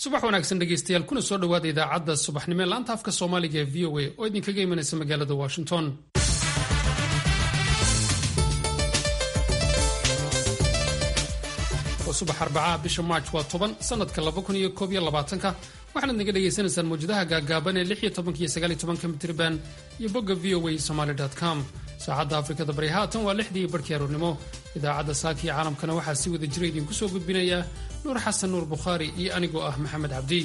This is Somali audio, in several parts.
subax wanaagsan dhegaystayaal kuna soo dhowaada idaacadda subaxnimo ee laanta afka soomaaliga ee v o a oo idinkaga imanaysa magaalada washington waa subax arbacaha bisha maarch waa toban sanadka ka waxaanaad naga dhagaysanaysaan mawjadaha gaagaaban ee iyo mitrban iyo bogga v o a somaly com saacadda afrikada bari haatan waa lixdii barhkii aroornimo idaacadda saaka iyo caalamkana waxaa si wada jira idinku soo gudbinaya nuur xasan nuur bukhaari iyo anigoo ah maxamed cabdi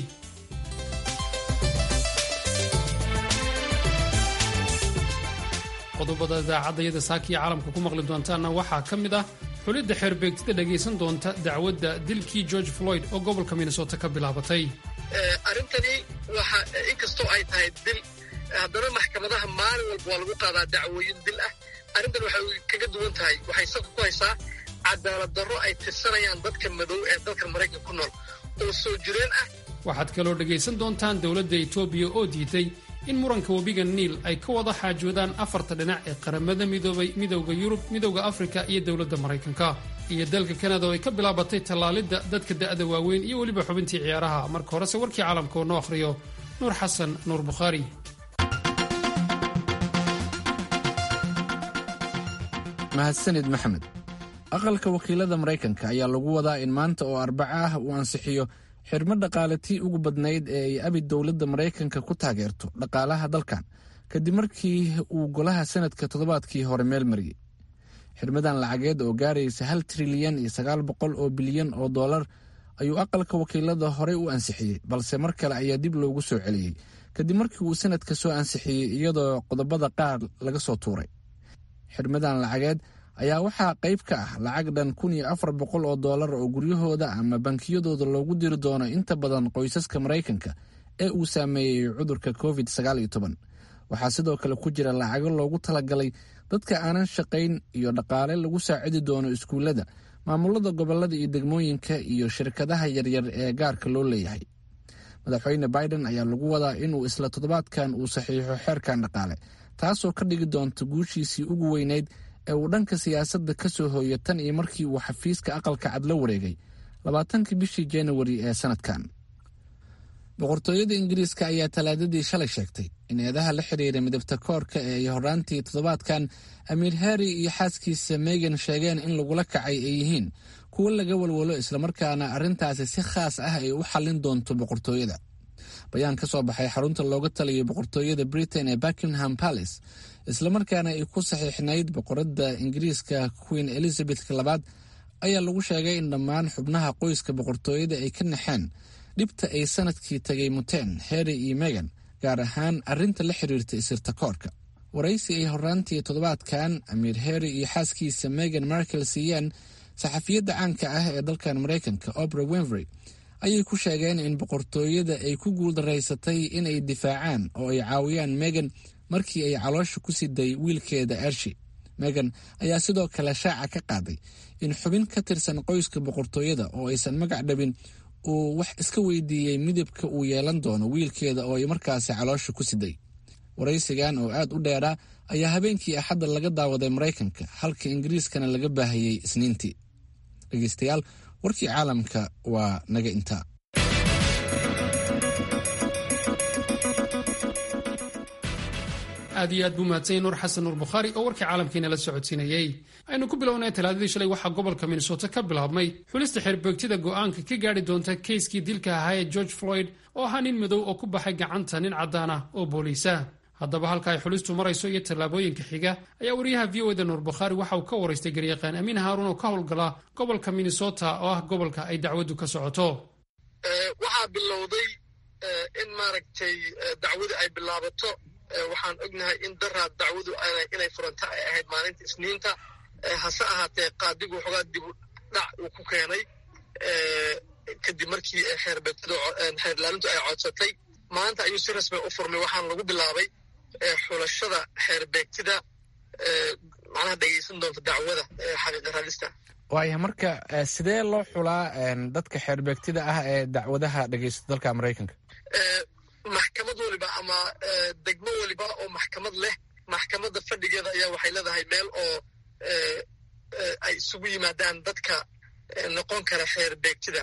qodobada idaacadayada saaka iyo caalamka ku maqli doontaanna waxaa ka mid ah xulidda xeerbeegtida dhagaysan doonta dacwadda dilkii george floyd oo gobolka minnesota ka bilaabatay arrintani waxa inkastoo ay tahay dil haddana maxkamadaha maalin walba waa lagu qaadaa dacwooyin dil ah arrintan waxay kaga duwan tahay waxay salka ku haysaa cadaalad darro ay tirsanayaan dadka madow ee dalkan maraykanka ku nool oo soo jireen ah waxaad kaloo dhagaysan doontaan dowladda etoobiya oo diiday in muranka webiga niil ay ka wada xaajoodaan afarta dhinac ee qaramada midoobay midowda yurub midowda afrika iyo dowladda maraykanka iyo dalka kanada oo ay ka bilaabatay tallaalidda dadka da'da waaweyn iyo weliba xubintii ciyaaraha marka horese warkii caalamka oo noo akhriyo nuur xasan nuur bukhaari mahadsanid maxamed aqalka wakiilada maraykanka ayaa lagu wadaa in maanta oo arbaca ah uu ansixiyo xirmo dhaqaalatii ugu badnayd ee ay abi dowladda maraykanka ku taageerto dhaqaalaha dalkan kadib markii uu golaha sanadka toddobaadkii hore meel mariyey xirmadan lacageed oo gaaraysa hal trilyan iyo sagaal boqol oo bilyan oo dollar ayuu aqalka wakiilada horey u ansixiyey balse mar kale ayaa dib loogu soo celiyey kadib markii uu sanadka soo ansixiyey iyadoo qodobada qaar laga soo tuuray xirmadan lacageed ayaa waxaa qayb ka ah lacag dhan kun iyo afar boqol oo dollar oo guryahooda ama bankiyadooda loogu diri doono inta badan qoysaska maraykanka ee uu saameeyey cudurka covid sagaal iyo toban waxaa sidoo kale ku jira lacago loogu talagalay dadka aanan shaqayn iyo dhaqaale lagu saacidi doono iskuullada maamulada gobolada iyo degmooyinka iyo shirkadaha yaryar ee gaarka loo leeyahay madaxweyne biden ayaa lagu wadaa inuu isla toddobaadkan uu saxiixo xeerkan dhaqaale taasoo ka dhigi doonta guushiisii ugu weynayd ee uu dhanka siyaasadda ka soo hooyo tan iyo markii uu xafiiska aqalka cad la wareegay labaatankii bishii januari ee sanadkan boqortooyada ingiriiska ayaa talaadadii shalay sheegtay in eedaha la xiriira midabta koorka ee ay horaantii toddobaadkan amiir harri iyo xaaskiisa megan sheegeen in lagula kacay ay yihiin kuwo laga walwalo islamarkaana arrintaasi si khaas ah ay u xallin doonto boqortooyada bayaan ka soo baxay xarunta looga taliyay boqortooyada britain ee buckingham palace islamarkaana ay ku saxiixnayd boqoradda ingiriiska queen elizabeth labaad ayaa lagu sheegay in dhammaan xubnaha qoyska boqortooyada ay ka naxeen dhibta ay sanadkii tagay muteen harry iyo megan gaar ahaan arrinta la xiriirta isirta koorka waraysi ay horaantii toddobaadkan amiir harry iyo xaaskiisa megan markel siiyeen saxafiyadda caanka ah ee dalkan maraykanka obra wenvery ayay ku sheegeen in boqortooyada ay ku guuldaraysatay inay difaacaan oo ay caawiyaan megan markii ay caloosha ku siday wiilkeeda ershi megan ayaa sidoo kale shaaca ka qaaday in xubin ka tirsan qoyska boqortooyada oo aysan magac dhabin uu wax iska weydiiyey midabka uu yeelan doono wiilkeeda oo ay markaasi caloosha ku siday waraysigan oo aad u dheeraa ayaa habeenkii axadda laga daawaday maraykanka halka ingiriiskana laga baahiyey isniintii dhegeystayaal warkii caalamka waa naga intaa aad iyo aad buu mahadsanyay nuur xasan nuur bukhaari oo warkii caalamkiina la socodsiinayey aynu ku bilownay talaadadii shalay waxaa gobolka minnesota ka bilaabmay xulista xeerbeegtida go'aanka ka gaadhi doonta keyskii dilka ahaa ee george floyd oo ahaa nin madow oo ku baxay gacanta nin caddaan ah oo booliisa haddaba halka ay xulistu marayso iyo tallaabooyinka xiga ayaa wariyaha v o eda nuur bukhaari waxa uu ka waraystay garyaqaan amiin haaruun oo ka howlgala gobolka minnesota oo ah gobolka ay dacwaddu ka socoto waxaa bilowday in maaragtay dacwadu ay bilaabato waxaan ognahay in daraad dacwadu inay furanta ay ahayd maalinta isniinta hase ahaatee qaadigu waxoogaa dibu dhac uu ku keenay kadib markii xeerlaalintu ay codsatay maanta ayuu si rasmi u furmay waxaana lagu bilaabay xulashada xeerbeegtida macnaha dhegaysan doonta dacwada xaqiiqa raadista waaya marka sidee loo xulaa dadka xeerbeegtida ah ee dacwadaha dhegaysta dalka maraykanka maxkamad waliba ama degmo waliba oo maxkamad leh maxkamadda fadhigeeda ayaa waxay leedahay meel oo ay isugu yimaadaan dadka noqon kara xeer beegtida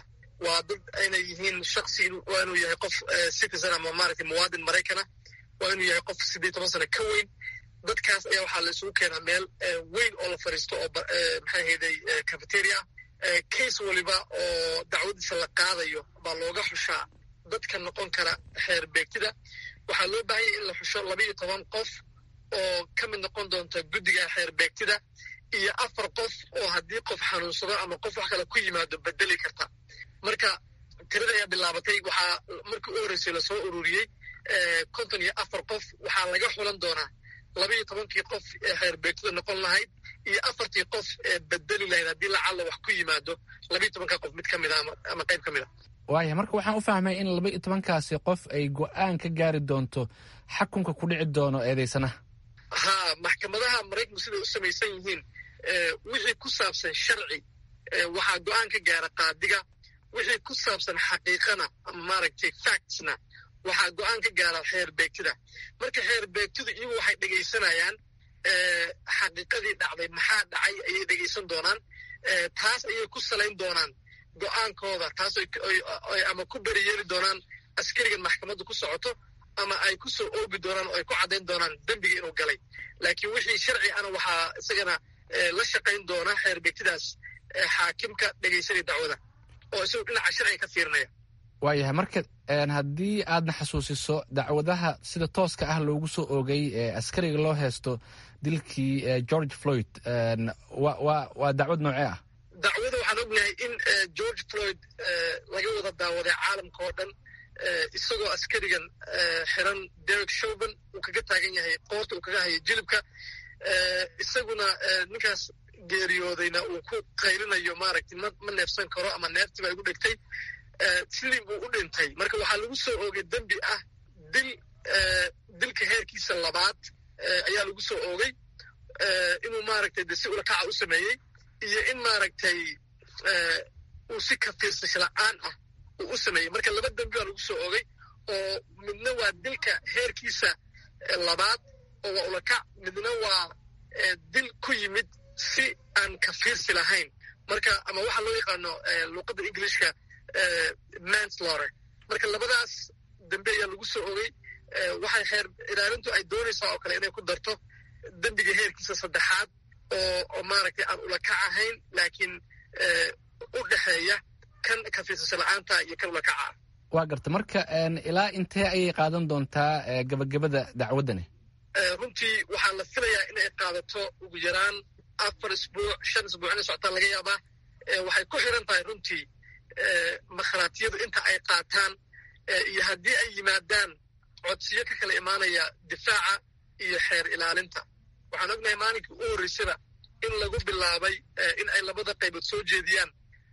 waa dad inay yihiin shaksi waa inuu yahay qof citizen ama maaragtay muwaadin maraykana waa inuu yahay qof siddeed toban sano ka weyn dadkaas ayaa waxaa la isugu keenaa meel weyn oo la fadhiisto oo maxay hayday cafeteria case waliba oo dacwadiisa la qaadayo baa looga xushaa dadka noqon kara xeer beegtida waxaa loo baahanyay in la xusho laba iyo toban qof oo ka mid noqon doonta guddiga xeer beegtida iyo afar qof oo haddii qof xanuunsado ama qof wax kale ku yimaado bedeli karta marka tirada ayaa bilaabatay waxaa markii u horreysay lasoo ururiyey konton iyo afar qof waxaa laga xulan doonaa laba iyo tobankii qof ee xeer beegtida noqon lahayd iyo afartii qof ee bedeli lahayd haddii lacalla wax ku yimaado laba iyo tobanka qof mid ka mid a ama qayb ka mid a waaya marka waxaan u fahmay in laba iyo tobankaasi qof ay go-aan ka gaari doonto xakunka ku dhici doono eedeysanaha ha maxkamadaha maraykanku siday u samaysan yihiin wixii ku saabsan sharci waxaa go-aan ka gaara qaadiga wixii ku saabsan xaqiiqana ama maaragtay factsna waxaa go-aan ka gaara xeer beegtida marka xeer beegtidu iyagu waxay dhegaysanayaan xaqiiqadii dhacday maxaa dhacay ayay dhegaysan doonaan taas ayay ku salayn doonaan go-aankooda taas ama ku beri yeeli doonaan askarigan maxkamadda ku socoto ama ay ku soo oogi doonaan oo ay ku caddayn doonaan dembiga inuu galay laakiin wixii sharci ana waxaa isagana la shaqayn doona xeer beegtidaas xaakimka dhegaysanaya dacwada oo isagu dhinaca sharciga ka fiirinaya waayahay marka haddii aadna xasuusiso dacwadaha sida tooska ah loogu soo oogay ee askariga loo heesto dilkii george floyd waa dacwad noocee ah dacwada waxaan ognahay in george floyd laga wada daawaday caalamka oo dhan isagoo askarigan xiran derek shoban uu kaga taagan yahay qoorta uu kaga hayo jilibka isaguna ninkaas geeriyoodayna uu ku qaylinayo maaragtay ma neefsan karo ama neeftii baa igu dhegtay sidii buu u dhintay marka waxaa lagu soo oogay dembi ah dil dilka heerkiisa labaad ayaa lagu soo oogay inuu maaragtay de si ulakaca u sameeyey iyo in maaragtay uu si kafiirsasho la-aan ah uu u sameeyey marka laba dembi baa lagu soo oogay oo midna waa dilka heerkiisa labaad oo waa ulakac midna waa dil ku yimid si aan kafiirsi lahayn marka ama waxaa loo yaqaano luuqadda englishka manslaughter marka labadaas dembe ayaa lagu soo ogay waxay xeer ilaalintu ay doonaysaa oo kale inay ku darto dembiga heerkiisa saddexaad oo oo maaragtay aan ulakac ahayn laakiin u dhexeeya kan kafiirsasho la-aanta iyo kan ulakaca ah waa garta marka ilaa intee ayay qaadan doontaa gabagabada dacwaddani runtii waxaa la filayaa inay qaadato ugu yaraan afar isbuuc shan isbuuc inay socotaan laga yaabaa waxay ku xiran tahay runtii makhraatiyadu inta ay qaataan iyo haddii ay yimaadaan codsiyo ka kala imaanaya difaaca iyo xeer ilaalinta waxaan ognahay maalinkii u horreysaba in lagu bilaabay in ay labada qaybood soo jeediyaan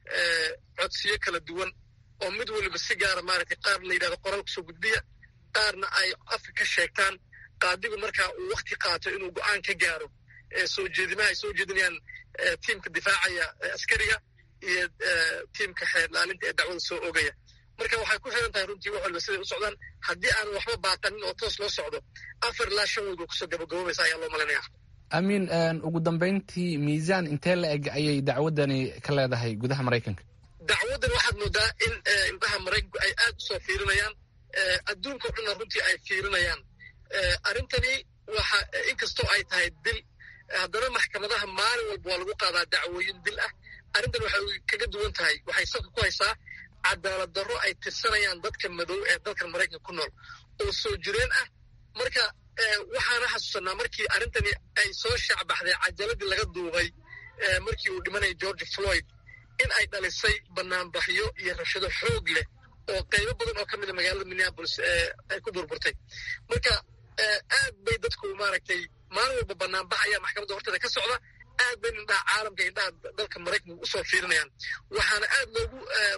codsiyo kala duwan oo mid waliba si gaara maaragtay qaar la yidhahdo qoraal kusoo gudbiya qaarna ay afka ka sheegtaan qaadigu markaa uu wakti qaato inuu go-aan ka gaaro soo jeedimaha ay soo jeedinayaan tiimka difaacaya askariga iyo tiimka xeer ilaalinta ee dacwada soo ogaya marka waxay ku xiran tahay runtii wax walba siday u socdaan haddii aan waxba baaqanin oo toos loo socdo afar ilaa shan weyd way kusoo gabagaboobaysa ayaa loo malinaya amiin ugu dambayntii miisaan intee la eg ayay dacwaddani ka leedahay gudaha maraykanka dacwaddan waxaad moodaa in indhaha maraykanku ay aad u soo fiirinayaan adduunka o dhanna runtii ay fiirinayaan arrintani waxa inkastoo ay tahay dil haddana maxkamadaha maalin walba waa lagu qaadaa dacwooyin dil ah arrintan waxay kaga duwan tahay waxay salka ku haysaa cadaalad darro ay tirsanayaan dadka madow ee dalkan maraykanka ku nool oo soo jireen ah marka waxaana xasuusanaa markii arrintani ay soo shaacbaxday cajaladii laga duubay markii uu dhimanaya george floyd in ay dhalisay banaanbaxyo iyo rabshado xoog leh oo qaybo badan oo ka mida magaalada minneapolis ay ku burburtay marka aad bay dadku maaragtay maalin walba banaanbax ayaa maxkamadda horteeda ka socda aad bay indhaha caalamka indhaha dalka maraykanka usoo fiirinayaan waxaana aad loogu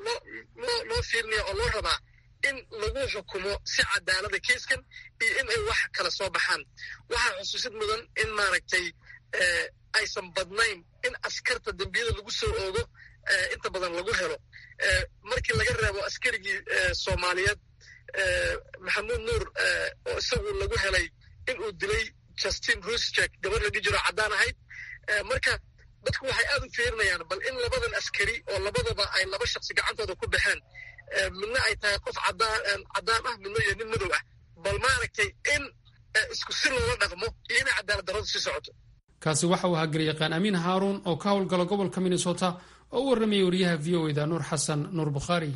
loo fiirinaya oo loo rabaa in lagu xukumo si cadaalada keiskan iyo in ay wax kala soo baxaan waxaa xusuusid mudan in maaragtay aysan badnayn in askarta dembiyada lagu soo oogo inta badan lagu helo markii laga reebo askarigii soomaaliyeed maxamuud nuur oo isagu lagu helay in uu dilay justin rusjek gabar la dhihi jiro caddaan ahayd marka dadku waxay aad u fiirinayaan bal in labadan askari oo labadaba ay laba shaksi gacantooda ku baxeen midna ay tahay qof caddaan ah midna iyo nin madow ah bal maaragtay in isku si loola dhaqmo iyo inay cadaalad darradu sii socoto kaasi waxa uu ahaa garyaqaan amiin haaruun oo ka howlgala gobolka minnesota oo u warramayay wariyaha v o eda nuur xasan nuur bukhaari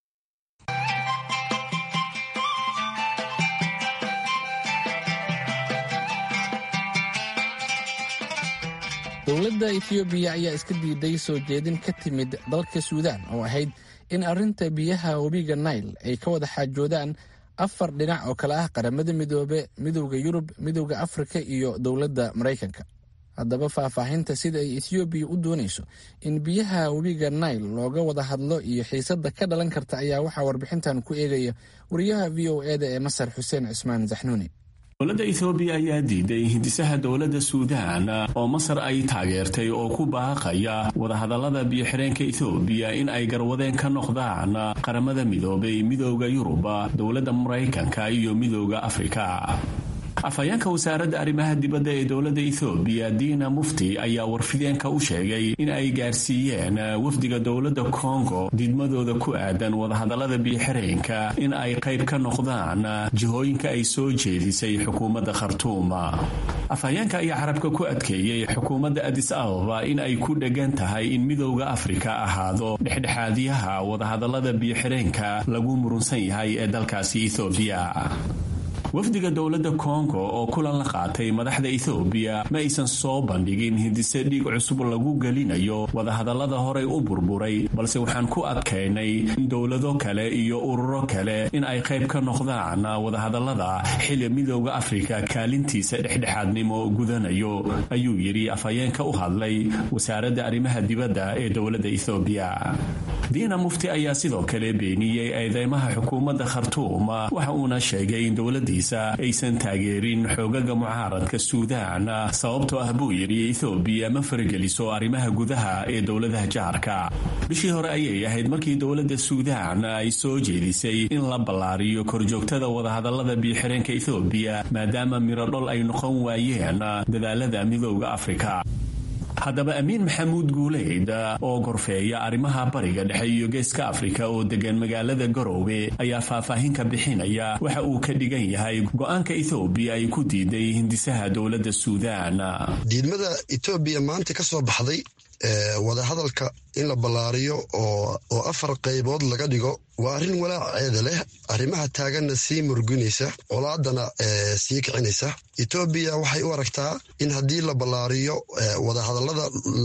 dowladda etoobiya ayaa iska diiday soo jeedin ka timid dalka suudaan oo ahayd in arrinta biyaha webiga nail ay ka wada xaajoodaan afar dhinac oo kale ah qaramada midoobe midowda yurub midowda afrika iyo dowladda maraykanka haddaba faahfaahinta sida ay ethoobiya u doonayso in biyaha webiga nail looga wada hadlo iyo xiisadda ka dhalan karta ayaa waxaa warbixintan ku eegaya wariyaha v o eda ee masar xuseen cismaan zaxnuuni dowladda ethoobiya ayaa diiday hindisaha dowladda suudaan oo masar ay taageertay oo ku baaqaya wadahadallada biyo-xireenka ethoobiya in ay garwadeen ka noqdaan qaramada midoobay midooda yuruba dowladda maraykanka iyo midooda afrika afhayeenka wasaaradda arrimaha dibadda ee dowladda ethoobiya diina mufti ayaa warfideenka u sheegay in ay gaarsiiyeen wafdiga dowladda kongo diidmadooda ku aadan wadahadallada biyo-xireenka in ay qayb ka noqdaan jihooyinka ay soo jeedisay xukuumadda khartuuma afhayeenka ayaa carabka ku adkeeyey xukuumadda adis ababa in ay ku dhegan tahay in midowda afrika ahaado dhexdhexaadiyaha wadahadallada biyo-xireenka lagu murunsan yahay ee dalkaasi ethoobiya wafdiga dowladda kongo oo kulan la qaatay madaxda ethoobiya ma aysan soo bandhigin hindise dhiig cusub lagu gelinayo wadahadallada horay u burburay balse waxaan ku adkaynay in dowlado kale iyo ururo kale in ay qayb ka noqdaan wadahadallada xili midooda afrika kaalintiisa dhexdhexaadnimo gudanayo ayuu yidhi afhayeenka u hadlay wasaaradda arrimaha dibadda ee dowladda ethoobiya diina mufti ayaa sidoo kale beeniyey eedeymaha xukuumadda khartuum waxa uuna sheegay in dowladii aysan taageerin xoogaga mucaaradka suudaan sababtoo ah buu yidhi ethoobiya ma farageliso arrimaha gudaha ee dowladaha jaarka bishii hore ayay ahayd markii dowladda suudaan ay soo jeedisay in la ballaariyo korjoogtada wadahadallada biyo-xireenka ethoobiya maadaama mirodhol ay noqon waayeen dadaalada midooda afrika haddaba amiin maxamuud guuleyd oo gorfeeya arrimaha bariga dhexe iyo geeska afrika oo degan magaalada garoowe ayaa faahfaahin ka bixinaya waxa uu ka dhigan yahay go-aanka ethoobiya ay ku diiday hindisaha dowladda suudaan diidmada etoobiya maanta ka soo baxday wadahadalka in la ballaariyo oo afar qaybood laga dhigo waa arrin walaaceeda leh arrimaha taaganna sii murginaysa colaadana sii kicinaysa etoobiya waxay u aragtaa in haddii la ballaariyo wadahadallada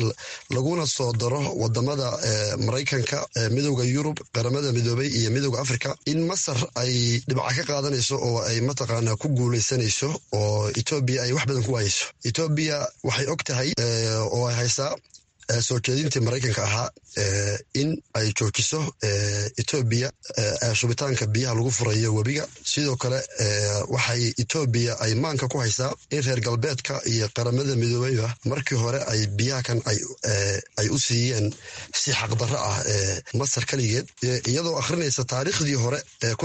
laguna soo daro wadamada maraykanka midowda yurub qaramada midoobay iyo midowda afrika in masar ay dhibca ka qaadanayso oo ay mataqaanaa ku guulaysanayso oo etoobiya ay wax badan ku waayeyso etoobiya waxay og tahay oo ay haysaa soo jeedintii maraykanka ahaa in ay joojiso etoobiya shubitaanka biyaha lagu furayo webiga sidoo kale waxay etoobiya ay maanka ku haysaa in reer galbeedka iyo qaramada midoobeyba markii hore ay biyaha kan ay u siiyeen si xaqdarro ah masar keligeed iyadoo akhrinaysa taariikhdii hore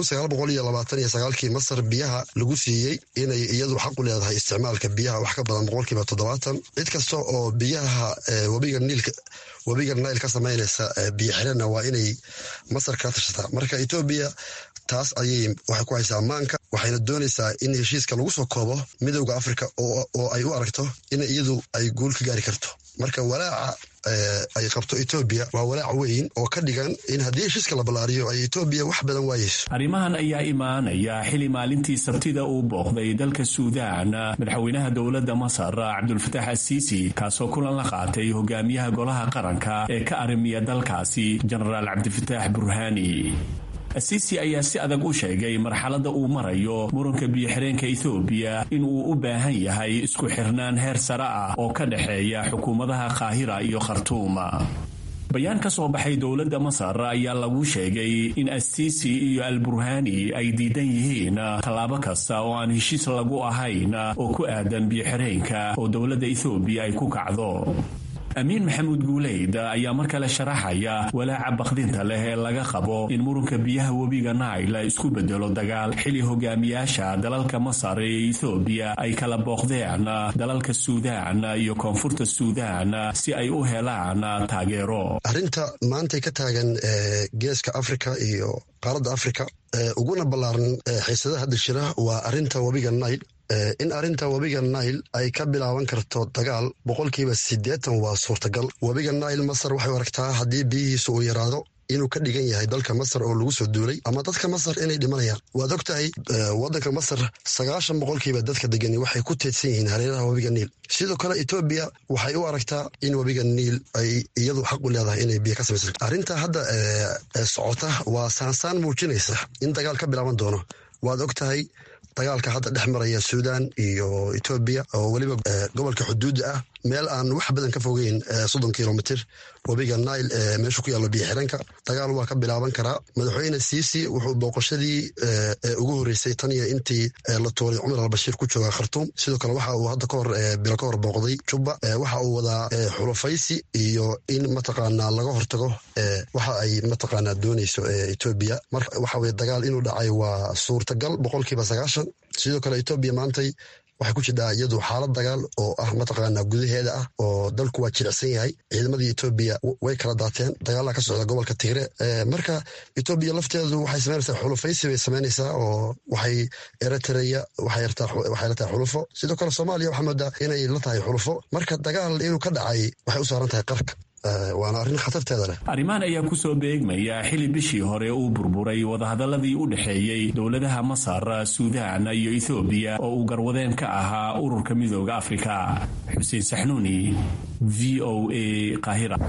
kii masar biyaha lagu siiyey inay iyadu xaq u leedahay isticmaalka biyaha wax ka badan boqolkiiba toddobaatan cid kasta oo biyaha webiga niilka webiga nail ka samaynaysa biyo xirana waa inay masar ka tirsataa marka etoobiya taas ayay waxay ku haysaa maanka waxayna doonaysaa in heshiiska lagu soo koobo midowda afrika oo ay u aragto in iyadu ay guul ka gaari karto marka walaaca ay qabto etoobiya waa walaac weyn oo ka dhigan in haddii heshiiska la ballaariyo ay etoobiya wax badan waayeyso arrimahan ayaa imaanaya xili maalintii sabtida uu booqday dalka suudaan madaxweynaha dowladda masar cabdulfataax asiisi kaasoo kulan la qaatay hogaamiyaha golaha qaranka ee ka arrimiya dalkaasi jenaraal cabdifataax burhaani asiisi ayaa si adag u sheegay marxaladda uu marayo muranka biyo-xireenka ethoobiya in uu u baahan yahay isku xirnaan heer sare ah oo ka dhexeeya xukuumadaha qaahira iyo khartuuma bayaan ka soo baxay dowladda masar ayaa lagu sheegay in asiisi iyo alburhani ay diidan yihiin tallaabo kasta oo aan heshiis lagu ahayn oo ku aadan biyo-xireenka oo dowladda ethoobiya ay ku kacdo amiin maxamuud guuleyd ayaa mar kale sharaxaya walaaca bakdinta leh ee laga qabo in murunka biyaha webiga naila isku bedelo dagaal xili hogaamiyaasha dalalka masar ee ethoobiya ay kala booqdeen dalalka suudaan iyo koonfurta suudaan si ay u helaan taageero arrinta maantay ka taagan geeska afrika iyo qaaradda afrika uguna ballaaran xiisadaha hadda jira waa arrinta webiga nail in arrinta webiga nail ay ka bilaaban karto dagaal boqolkiiba siddeetan waa suurtagal webiga nail masar waxay aragtaa haddii biyihiisa uu yaraado inuu ka dhigan yahay dalka masar oo lagu soo duulay ama dadka masar inay dhimanayaan waad og tahay waddanka masar sagaashan boqolkiiba dadka degani waxay ku teedsan yihiin hareeraha webiga niil sidoo kale etoobiya waxay u aragtaa in webiga niil ay iyadu xaq u leedahay inay biyo ka samaysan arrinta hadda socota waa saansaan muujinaysa in dagaal ka bilaaban doono waad og tahay dagaalka hadda dhex maraya suudan iyo etoobiya oo weliba gobolka xuduudda ah meel aan wax badan ka fogeyn soddon kilomitr webiga nail ee meesha ku yaallo biyo xiranka dagaal waa ka bilaaban karaa madaxweyne siisi wuxuu booqashadii ugu horreysay tan iyo intii la tuuray cumar albashiir ku jooga khartuum sidoo kale waxa uu hadda kahor bilo ka hor booqday jubba waxa uu wadaa xulafaysi iyo in mataqaanaa laga hortago waxa ay mataqaanaa dooneyso etoobiya marka waxa weye dagaal inuu dhacay waa suurtagal boqolkiiba sagaashan sidoo kale etoobiya maantay waxay ku jirdhaa iyadu xaalad dagaal oo ah mataqaanaa gudaheeda ah oo dalku waa jilicsan yahay ciidamadii etoobiya way kala daateen dagaalaha ka socda gobolka tigre marka etoobiya lafteedu waxay samaynaysaa xulufaysi bay samaynaysaa oo waxay eritreya waxay la tahay xulufo sidoo kale soomaaliya waxaa moodaa inay la tahay xulufo marka dagaal inuu ka dhacay waxay u saaran tahay qarka waana arrin khatarteeda leh arrimahan ayaa kusoo beegmaya xili bishii hore uu burburay wadahadaladii u dhexeeyey dowladaha masar suudaan iyo ethoobiya oo uu garwadeen ka ahaa ururka midooda afrika xuseen saxnuuni v o a qaahira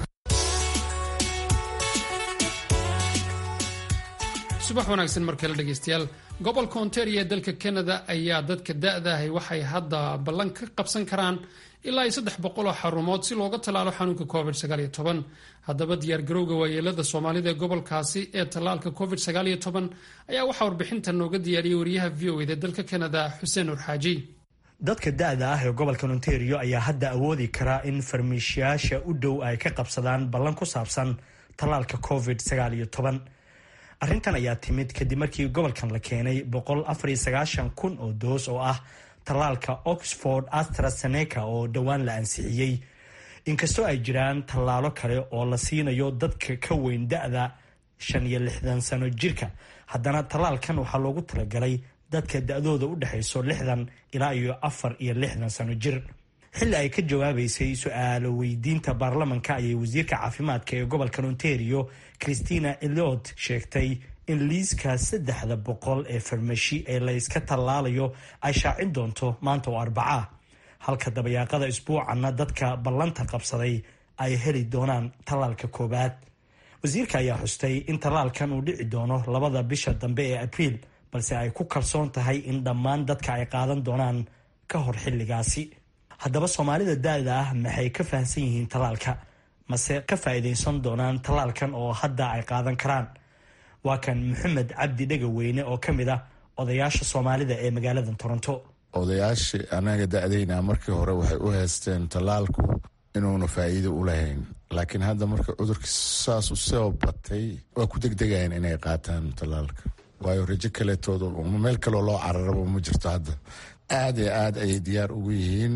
subax wanaagsan markale dhegaystayaal gobolka ontario ee dalka canada ayaa dadka da-daahay waxay hadda ballan ka qabsan karaan ilaa iyo saddex boqoloo xarumood si looga tallaalo xanuunka covid sagaaliyo toban haddaba diyaargarowga waayeelada soomaalida ee gobolkaasi ee tallaalka covid sagaaliyo toban ayaa waxaa warbixintan nooga diyaariyey wariyaha v o eda dalka canada xuseen nur xaaji dadka da-da ah ee gobolka ontario ayaa hadda awoodi karaa in farmiishiyaasha u dhow ay ka qabsadaan ballan ku saabsan tallaalka covid sagaaliyo toban arrintan ayaa timid kadib markii gobolkan la keenay boqol afar iyo sagaashan kun oo doos oo ah tallaalka oxford astraseneca oo dhowaan la ansixiyey inkastoo ay jiraan tallaalo kale oo la siinayo dadka ka weyn da-da shan iyo lixdan sano jirka haddana tallaalkan waxaa loogu talagalay dadka da-dooda u dhexayso lixdan ilaa iyo afar iyo lixdan sano jir xilli ay ka jawaabeysay su-aalo weydiinta baarlamanka ayay wasiirka caafimaadka ee gobolkan ontario christina eliot sheegtay in liiska saddexda boqol ee farmashi ee layska tallaalayo ay shaacin doonto maanta oo arbacaa halka dabayaaqada isbuucanna dadka ballanta qabsaday ay heli doonaan tallaalka koowaad wasiirka ayaa xustay in tallaalkan uu dhici doono labada bisha dambe ee abriil balse ay ku kalsoon tahay in dhammaan dadka ay qaadan doonaan ka hor xilligaasi haddaba soomaalida da-da ah maxay ka fahamsan yihiin tallaalka mase ka faa'iidaysan doonaan tallaalkan oo hadda ay qaadan karaan waa kan maxamed cabdi dhegaweyne oo ka mid ah odayaasha soomaalida ee magaalada toronto odayaashii anaga da-dayna markii hore waxay u haysteen tallaalku inuuna faa'iido u lahayn laakiin hadda marka cudurkii saas u soo batay waa ku degdegayan inay qaataan tallaalka waayo rajo kaleetooda meel kaloo loo cararaba ma jirto hadda aada iyo aad ayay diyaar ugu yihiin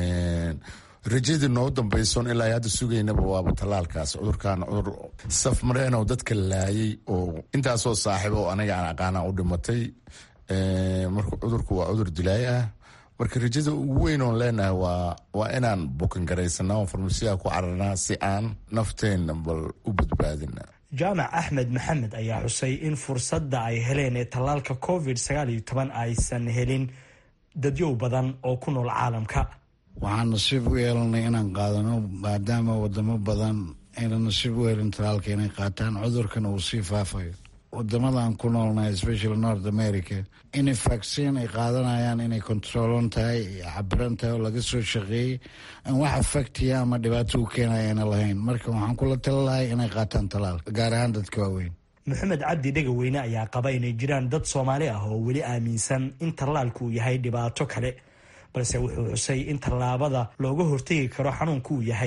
rajadii noo dambayson ilaa hadda sugaynaba waaba tallaalkaas cudurkan cudur safmareenoo dadka laayay oo intaasoo saaxiibo oo anaga aan aqaana u dhimatay marka cudurku waa cudur dilaay ah marka rajada ugu weyn oon leenahay waa waa inaan bukan garaysanaa oo farmasiyaha ku cararnaa si aan nafteenna bal u badbaadina jaamac axmed maxamed ayaa xusay in fursadda ay heleen ee tallaalka covid sagaal iyo toban aysan helin dadyow badan oo ku nool caalamka waxaan nasiib u yeelanay inaan qaadano maadaama wadamo badan ayna nasiib u helin talaalka inay qaataan cudurkana uu sii faafayo wadamadan ku noolnahay especially north america inay vaccin ay qaadanayaan inay controlon tahay cabiran tahay oo laga soo shaqeeyey aan wax afactiya ama dhibaato u keenaya ayna lahayn marka waxaan kula tala lahay inay qaataan talaalka gaar ahaan dadka waaweyn maxamed cabdi dhegaweyne ayaa qaba inay jiraan dad soomaali ah oo weli aaminsan in tallaalku uu yahay dhibaato kale balse wuxuu xusay in tallaabada looga hortegi karo xanuunku uu yahay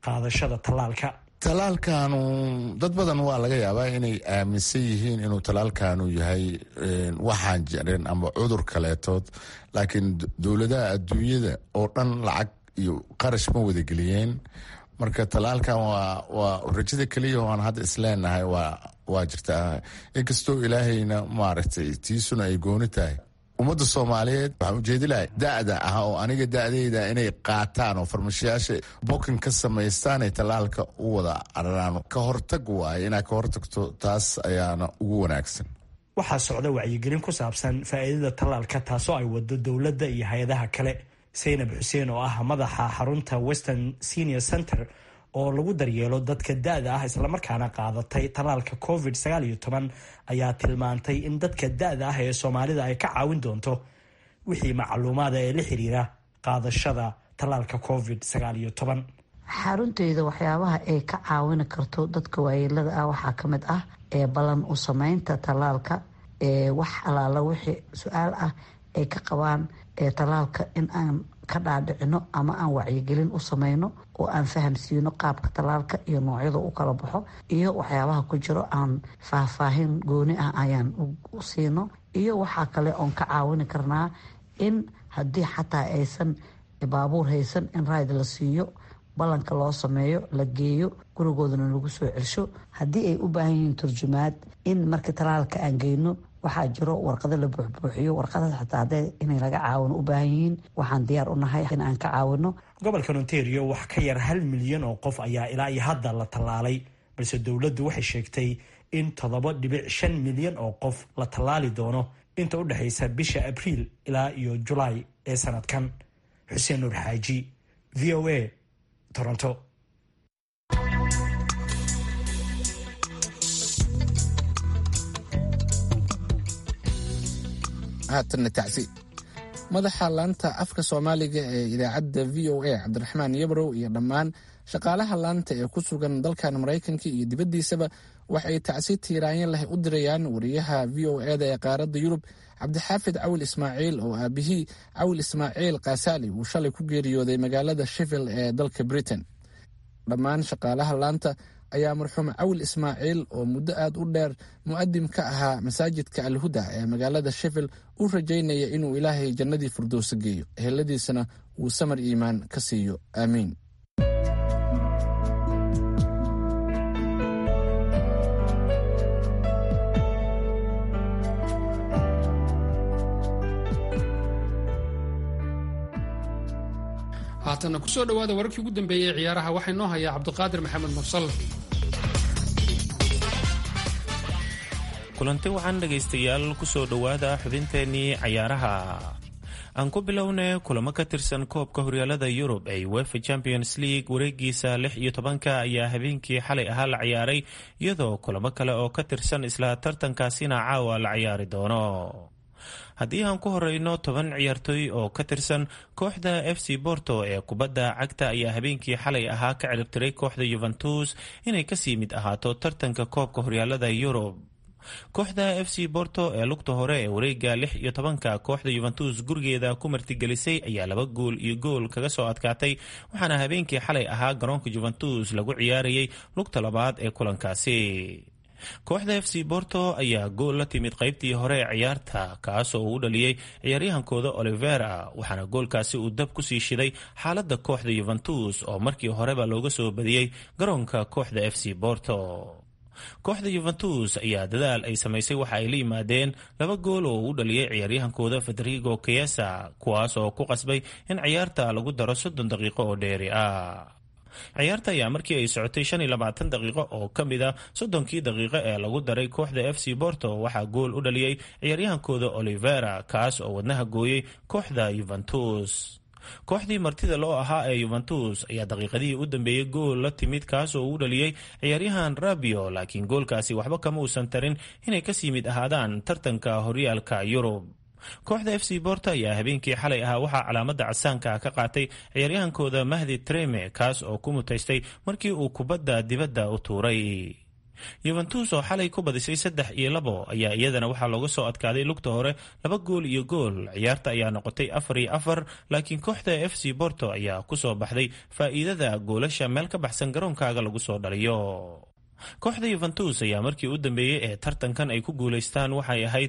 qaadashada tallaalka talaalkanu dad badan waa laga yaabaa inay aaminsan yihiin inuu talaalkanu yahay waxaan jirin ama cudur kaleetood laakiin dowladaha adduunyada oo dhan lacag iyo qarash ma wadageliyeen marka talaalkan waa rajada keliya oan hadda isleenahay waa jirtaa inkastoo ilaahayna maaragtay tiisuna ay gooni tahay ummadda soomaaliyeed waxaan ujeedilahay da-da ah oo aniga da-deyda inay qaataan oo farmashiyaasha bokin ka samaystaan ay tallaalka u wada araraan ka hortag waaye inaad ka hortagto taas ayaana ugu wanaagsan waxaa socda wacyigelin ku saabsan faa'iidada tallaalka taasoo ay wado dowladda iyo hay-adaha kale saynab xuseen oo ah madaxa xarunta western senior center oo lagu daryeelo dadka da-da ah islamarkaana qaadatay tallaalka covid sagaal iyo toban ayaa tilmaantay in dadka da-da ah ee soomaalida ay ka caawin doonto wixii macluumaada ee la xiriira qaadashada tallaalka covid sagaal iyo toban xarunteyda waxyaabaha ay ka caawini karto dadka waayeelada ah waxaa ka mid ah ee ballan u sameynta tallaalka ee wax alaala wixii su-aal ah ay ka qabaan ee tallaalka in aan ka dhaadhicino ama aan wacyigelin u sameyno oo aan fahamsiino qaabka tallaalka iyo noocyada u kala baxo iyo waxyaabaha ku jiro aan faahfaahin gooni ah ayaan u siino iyo waxaa kale oon ka caawini karnaa in haddii xataa aysan baabuur haysan in rayd la siiyo ballanka loo sameeyo la geeyo gurigoodana lagu soo celsho haddii ay u baahan yihiin turjumaad in marka tallaalka aan geyno waxaa jiro warqado la buuxbuuxiyo warqadaas xataa hadday inay laga caawino u baahan yihiin waxaan diyaar u nahay in aan ka caawino gobolkan ontario wax ka yar hal milyan oo qof ayaa ilaa iyo hadda la tallaalay balse dowladdu waxay sheegtay in toddoba dhibic shan milyan oo qof la tallaali doono inta u dhexaysa bisha abriil ilaa iyo julaay ee sanadkan xuseen nuur xaaji v o a toronto haatanna tacsi madaxa laanta afka soomaaliga ee idaacadda v o a cabdiraxmaan yabrow iyo dhammaan shaqaalaha laanta ee ku sugan dalkan maraykanka iyo dibaddiisaba waxay tacsi tiiraanyo leh u dirayaan wariyaha v o eda ee qaaradda yurub cabdixaafid cawil ismaaciil oo aabihii cawil ismaaciil kaasaali uu shalay ku geeriyooday magaalada sheffield ee dalka britain dhammaan shaqaalaha laanta ayaa marxuum cawil ismaaciil oo muddo aad u dheer mu'adim ka ahaa masaajidka alhuda ee magaalada sheffield u rajaynaya inuu ilaahay jannadii firdowsa geeyo eheladiisana uu samar iimaan ka siiyo aamiin haatanna ku soo dhowaada wararkii ugu dambeeyey ee ciyaaraha waxaa inoo hayaa cabdiqaadir maxamed mursal kulanti waxaan dhegaystayaal kusoo dhowaada xubinteennii cayaaraha aan ku bilownay kulamo ka tirsan koobka horyaalada yurub ee wefa champions league wareegiisa lix iyo tobanka ayaa habeenkii xalay ahaa la ciyaaray iyadoo kulamo kale oo ka tirsan isla tartankaasina caawa la ciyaari doono haddii aan ku horeyno toban ciyaartooy oo ka tirsan kooxda f c borto ee kubadda cagta ayaa habeenkii xalay ahaa ka ciribtiray kooxda yuventus inay kasii mid ahaato tartanka koobka horyaalada yurub kooxda f c borto ee lugta hore ee wareega lix iyo tobanka kooxda yuventus gurigeeda ku martigelisay ayaa laba gool iyo gool kaga soo adkaatay waxaana habeenkii xalay ahaa garoonka juventus lagu ciyaarayay lugta labaad ee kulankaasi kooxda f c borto ayaa gool la timid qaybtii hore ee ciyaarta kaasoo uu u dhaliyey ciyaaryahankooda olivera waxaana goolkaasi uu dab kusii shiday xaaladda kooxda yuventus oo markii horeba looga soo badiyey garoonka kooxda f c borto kooxda yuventus ayaa dadaal ay samaysay waxa ay la yimaadeen laba gool oo uu dhaliyey ciyaaryahankooda federigo keyesa kuwaas oo ku qasbay in ciyaarta lagu daro soddon daqiiqo oo dheeri ah ciyaarta ayaa markii ay socotay shan iyo labaatan daqiiqo oo ka mid a soddonkii daqiiqo ee lagu daray kooxda f c borto waxaa gool u dhaliyey ciyaaryahankooda olivera kaas oo wadnaha gooyey kooxda yuventus kooxdii martida loo ahaa ee yuventus ayaa daqiiqadihii u dambeeyey gool la timid kaas oo uu dhaliyey ciyaaryahan rabio laakiin goolkaasi waxba kama uusan tarin inay kasii mid ahaadaan tartanka horyaalka yurub kooxda f c borto ayaa habeenkii xalay ahaa waxaa calaamada casaanka ka qaatay ciyaaryahankooda mahdi treme kaas oo ku mutaystay markii uu kubadda dibadda u tuuray yuventus oo xalay ku badisay saddex iyo labo ayaa iyadana waxaa looga soo adkaaday lugta hore laba gool iyo gool ciyaarta ayaa noqotay afar iyo afar laakiin kooxda f c borto ayaa kusoo baxday faa'iidada goolasha meel ka baxsan garoonkaaga lagu soo dhaliyo kooxda yuventus ayaa markii u dambeeyey ee tartankan ay ku guulaystaan waxay ahayd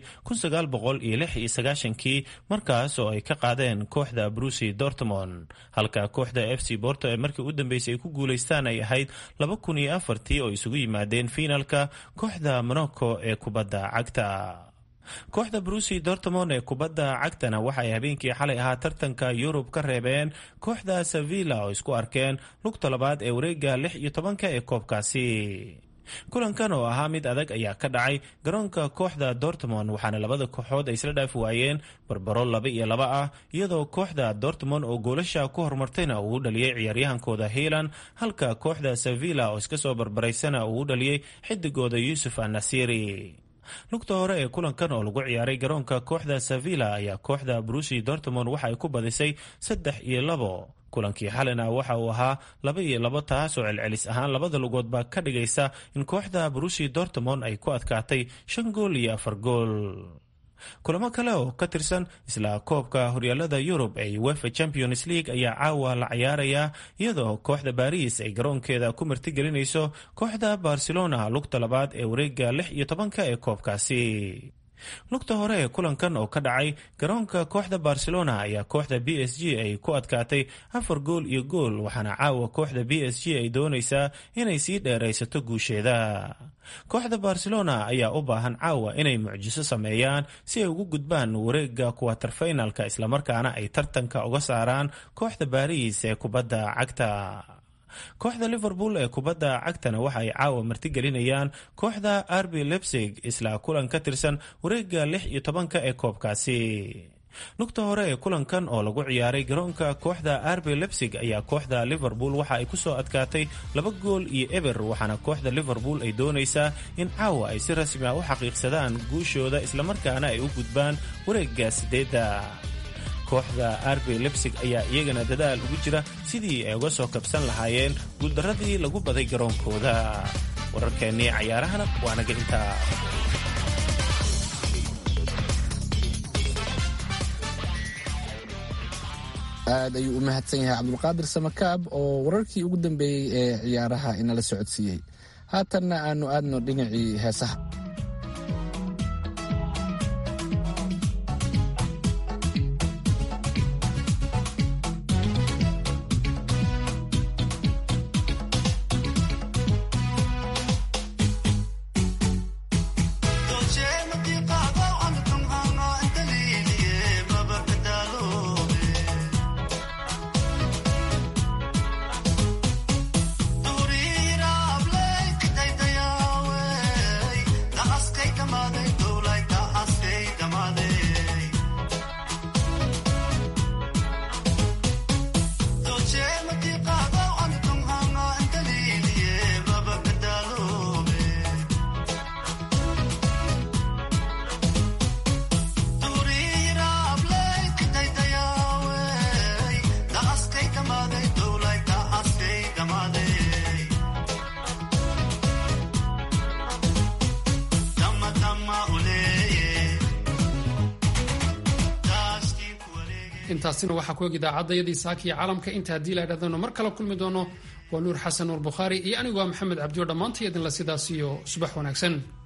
kii markaas oo ay ka qaadeen kooxda brusi dortmond halka kooxda f c borto ee markii u dambeysay ay ku guulaystaan ay ahayd tii oo isugu yimaadeen fiinalka kooxda monaco ee kubadda cagta kooxda brusi dortmond ee kubadda cagtana waxay habeenkii xalay ahaa tartanka yurub ka reebeen kooxda sevilla oo isku arkeen lugta labaad ee wareega lix iyo tobanka ee koobkaasi kulankan oo ahaa mid adag ayaa ka dhacay garoonka kooxda dortmond waxaana labada kooxood ay isla dhaafi waayeen barbaro laba iyo laba ah iyadoo kooxda dortmond oo goolasha ku horumartayna uu u dhaliyey ciyaaryahankooda hiilan halka kooxda sevilla oo iska soo barbaraysana uu u dhaliyey xidigooda yuusuf annasiri lugta hore ee kulankan oo lagu ciyaaray garoonka kooxda sevilla ayaa kooxda brusi dortmond waxa ay ku badisay saddex iyo labo kulankii xalina waxa uu ahaa laba iyo labo taas oo celcelis ahaan labada lugoodba ka dhigaysa in kooxda brusi dortmond ay ku adkaatay shan gool iyo afar gool kulamo kale oo ka tirsan isla koobka horyaalada yurub ee wefa champions league ayaa caawa la ciyaaraya iyadoo kooxda baris ay garoonkeeda ku martigelinayso kooxda barcelona lugta labaad ee wareega lix iyo tobanka ee koobkaasi lugta hore ee kulankan oo ka dhacay garoonka kooxda barcelona ayaa kooxda b s g ay ku adkaatay afar gool iyo gool waxaana caawa kooxda b s g ay doonaysaa inay sii dheeraysato guusheeda kooxda barcelona ayaa u baahan caawa inay mucjiso sameeyaan si ay ugu gudbaan wareega kuwaterfinalka islamarkaana ay tartanka uga saaraan kooxda baris ee kubadda cagta kooxda liverpool ee kubadda cagtana waxa ay caawa martigelinayaan kooxda arbi lebsig isla kulan ka tirsan wareega lix iyo tobanka ee koobkaasi lugta hore ee kulankan oo lagu ciyaaray garoonka kooxda arbi lebsig ayaa kooxda liverpool waxa ay kusoo adkaatay laba gool iyo eber waxaana kooxda liverpool ay doonaysaa in caawa ay si rasmi ah u xaqiiqsadaan guushooda islamarkaana ay u gudbaan wareega sideedda kooxda arbi lebsig ayaa iyagana dadaal ugu jira sidii ay uga soo kabsan lahaayeen guuldaradii lagu baday garoonkooda wararkeennii cayaarahana waa naga intaa aad ayuu u mahadsan yahay cabdulqaadir samakaab oo wararkii ugu dambeeyey ee ciyaaraha inala socodsiiyey haatanna aanu aadno dhinacii heesaha intaasina waxaa ku eg idaacadayadii saaka iyo caalamka inta haddii la idhahdano mar kale kulmi doono waa nuur xasan nuur bukhaari iyo anigu waa maxamed cabdiyo dhammaantay idinla sidaas iyo subax wanaagsan